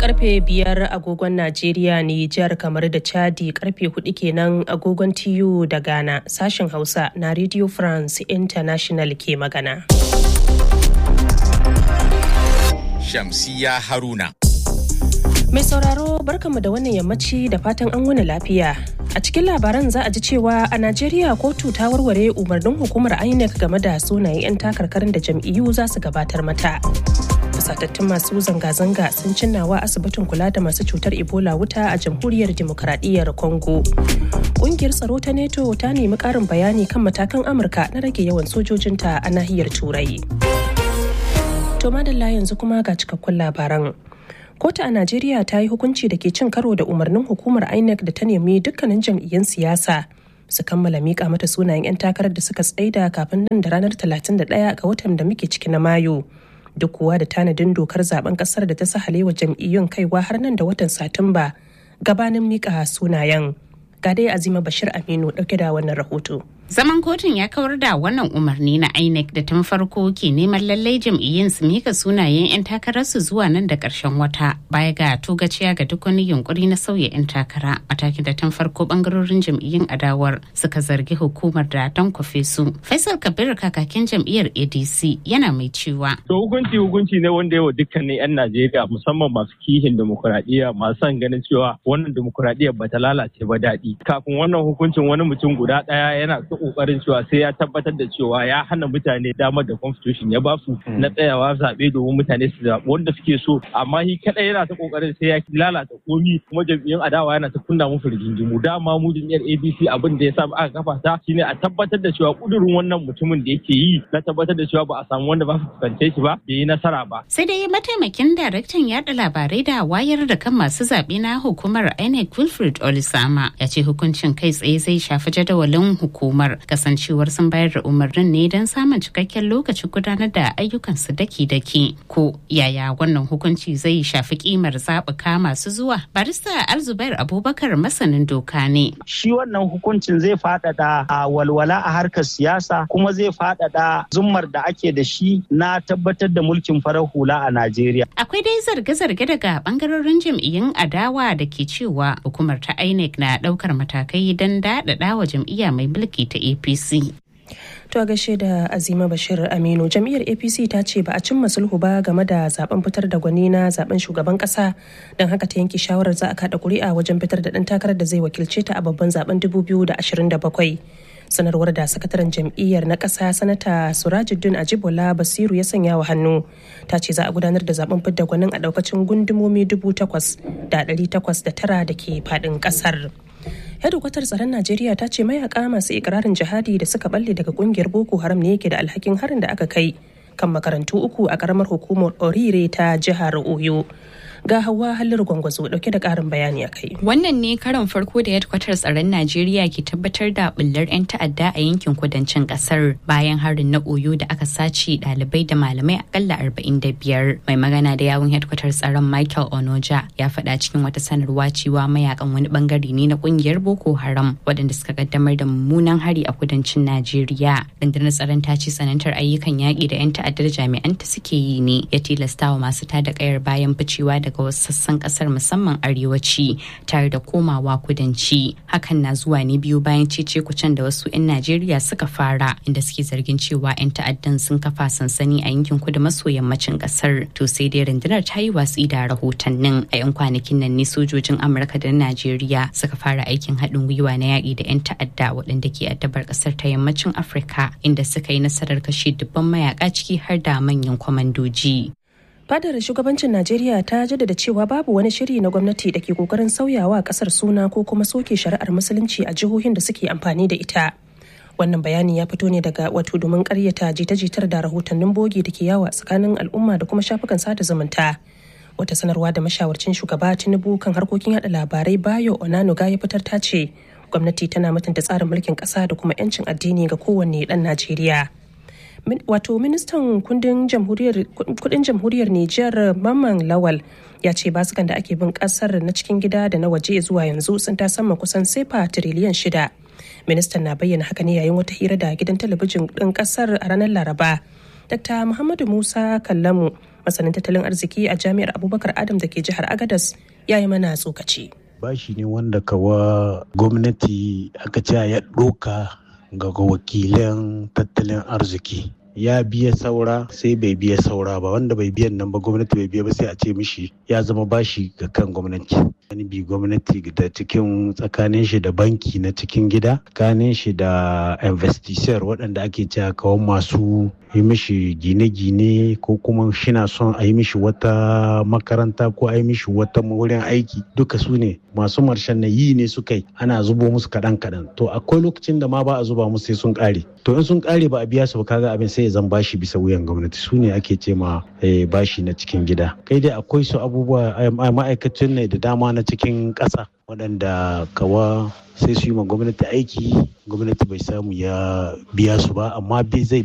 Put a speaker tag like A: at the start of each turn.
A: karfe biyar agogon Najeriya Nijar kamar da Chadi karfe hudu kenan agogon TU da Ghana sashen Hausa na Radio France International ke magana.
B: Shamsiya Haruna.
A: Mai sauraro barkamu da wannan yammaci da fatan an wani lafiya. A cikin labaran za a ji cewa a Najeriya kotu ta warware umarnin hukumar INEC game da sunayen 'yan takarkarin da jam'iyyu za su gabatar mata. Fusatattun masu zanga-zanga sun cinnawa asibitin kula da masu cutar Ebola wuta a jamhuriyar Dimokuraɗiyyar Congo. Ƙungiyar tsaro ta NATO ta nemi ƙarin bayani kan matakan Amurka na rage yawan sojojinta a nahiyar Turai. To madalla yanzu kuma ga cikakkun labaran. kotu a najeriya ta yi hukunci da ke cin karo da umarnin hukumar inec da ta nemi dukkanin jam'iyyun siyasa su kammala mika mata sunayen 'yan takarar da suka tsaida kafin nan da ranar 31 ga watan da muke ciki na mayu duk kuwa da tanadin dokar zaben kasar da ta sahalewa jam'iyyun kaiwa har nan da watan satumba gabanin mika sunayen ga dai azima bashir aminu dauke da wannan rahoto
C: Zaman kotun ya kawar da wannan umarni na INEC da tun farko ke neman lallai jam'iyyun su mika sunayen 'yan takararsu zuwa nan da ƙarshen wata baya ga togaciya ga duk wani yunkuri na sauya 'yan takara matakin da tun farko bangarorin jam'iyyun adawar suka zargi hukumar da don kwafe su. Faisal Kabir kakakin jam'iyyar ADC yana mai cewa.
D: To hukunci hukunci ne wanda yawa dukkanin 'yan Najeriya musamman masu kihin demokuraɗiyya masu son ganin cewa wannan demokuraɗiyya ba ta lalace ba daɗi. Kafin wannan hukuncin wani mutum guda ɗaya yana ta kokarin cewa sai ya tabbatar da cewa ya hana mutane damar da constitution ya basu na tsayawa zaɓe domin mutane su zaɓi wanda suke so amma shi kadai yana ta kokarin sai ya lalata komi kuma jam'iyyun adawa yana ta kunna musu rigingimu dama mu jam'iyyar ABC abin da ya sa aka kafa ta shine a tabbatar da cewa kudurin wannan mutumin da yake yi na tabbatar da cewa ba a samu wanda ba su fuskance shi ba bai yi nasara ba
C: Sai dai mataimakin daraktan yada labarai da wayar da kan masu zaɓe na hukumar INEC Wilfred Olisama ya ce hukuncin kai tsaye zai shafi jadawalin hukumar kasancewar sun bayar da umarnin ne don samun cikakken lokacin gudanar da ayyukansu daki-daki ko yaya wannan hukunci zai shafi kimar zaɓuka masu zuwa barista alzubair abubakar masanin doka ne
E: shi wannan hukuncin zai faɗaɗa a walwala a harkar siyasa kuma zai faɗaɗa zummar da ake da shi na tabbatar da mulkin farar hula a najeriya
C: akwai dai zarge-zarge daga bangarorin jam'iyyun adawa da ke cewa hukumar ta inec na ɗaukar matakai don daɗaɗa wa jam'iyya mai mulki ta apc
A: To a gaishe da Azima Bashir Aminu jam'iyyar APC ta ce ba a cimma sulhu ba game da zaben fitar da gwani na zaben shugaban kasa don haka ta yanke shawarar za a kada kuri'a wajen fitar da ɗan takarar da zai wakilce ta a babban zaben 2027. sanarwar da sakataren jam'iyyar na ƙasa sanata surajuddin ajibola basiru ya sanya wa hannu ta ce za a gudanar da zaben fidda gwanin a daukacin gundumomi dubu takwas da ɗari takwas da tara da ke faɗin ƙasar. hedikwatar tsaron najeriya ta ce mayaka masu ikirarin jihadi da suka balle daga kungiyar boko haram ne yake da alhakin harin da aka kai kan makarantu uku a karamar hukumar orire ta jihar oyo ga hawa halin gwangwazo dauke da karin bayani a kai.
F: Wannan ne karon farko da hedkwatar tsaron Najeriya ke tabbatar da bullar 'yan ta'adda a yankin kudancin kasar bayan harin na Oyo da aka sace ɗalibai da malamai akalla 45. Mai magana da yawun hedkwatar tsaron Michael Onoja ya faɗa cikin wata sanarwa cewa mayakan wani bangare ne na kungiyar Boko Haram waɗanda suka kaddamar da mummunan hari a kudancin Najeriya. Rundunar tsaron ta ce tsanantar ayyukan yaƙi da 'yan ta'addar jami'anta suke yi ne ya tilastawa masu tada kayar bayan ficewa daga daga wasu sassan kasar musamman arewaci tare da komawa kudanci hakan na zuwa ne biyu bayan cece kucen da wasu 'yan najeriya suka fara inda suke zargin cewa 'yan ta'addan sun kafa sansani a yankin kudu maso yammacin kasar to sai dai rundunar ta yi watsi da rahotannin a 'yan kwanakin nan ne sojojin amurka da najeriya suka fara aikin haɗin gwiwa na yaƙi da 'yan ta'adda waɗanda ke addabar ƙasar ta yammacin afirka inda suka yi nasarar kashe dubban mayaka ciki har da manyan kwamandoji
A: fadar shugabancin najeriya ta jaddada cewa babu wani shiri na gwamnati da ke kokarin sauyawa kasar suna ko kuma soke shari'ar musulunci a jihohin da suke amfani da ita wannan bayani ya fito ne daga wato domin karyata jita-jitar da rahotannin bogi da ke yawa tsakanin al'umma da kuma shafukan sada zumunta wata sanarwa da mashawarcin shugaba tinubu kan harkokin yada labarai bayo onanuga ya fitar ta ce gwamnati tana mutunta tsarin mulkin kasa da kuma 'yancin addini ga kowanne dan najeriya wato ministan kudin jamhuriyar Nijar Mamman Lawal ya ce basukan da ake bin kasar na cikin gida da na waje zuwa yanzu sun ta sama kusan sefa tiriliyan shida. Ministan na bayyana haka ne yayin wata hira da gidan talabijin ɗin kasar a ranar Laraba Dr. Muhammadu Musa Kallamu masanin tattalin arziki a jami'ar Abubakar Adam da ke jihar Agadas ya yi mana tsokaci.
G: Bashi ne wanda kawa gwamnati aka ce ya ɗoka ga wakilan tattalin arziki. ya biya saura sai bai biya saura ba wanda bai biyan nan ba gwamnati bai biya ba sai a ce mishi ya zama bashi ga kan gwamnati wani bi gwamnati da cikin tsakanin shi da banki na cikin gida tsakanin shi da investisseur waɗanda ake cewa kawan masu yi mishi gine-gine ko kuma shina son a yi mishi wata makaranta ko a yi mishi wata wurin aiki duka su ne masu marshen na yi ne suka yi ana zubo musu kaɗan-kaɗan to akwai lokacin da ma ba a zuba musu sai sun ƙare to in sun ƙare ba a biya su ba kaga abin sai ya zan bashi bisa wuyan gwamnati su ne ake ce ma bashi na cikin gida kai dai akwai su abubuwa ma'aikacin ne da dama na cikin ƙasa waɗanda kawa sai su yi ma gwamnati aiki gwamnati bai samu ya biya su ba amma zai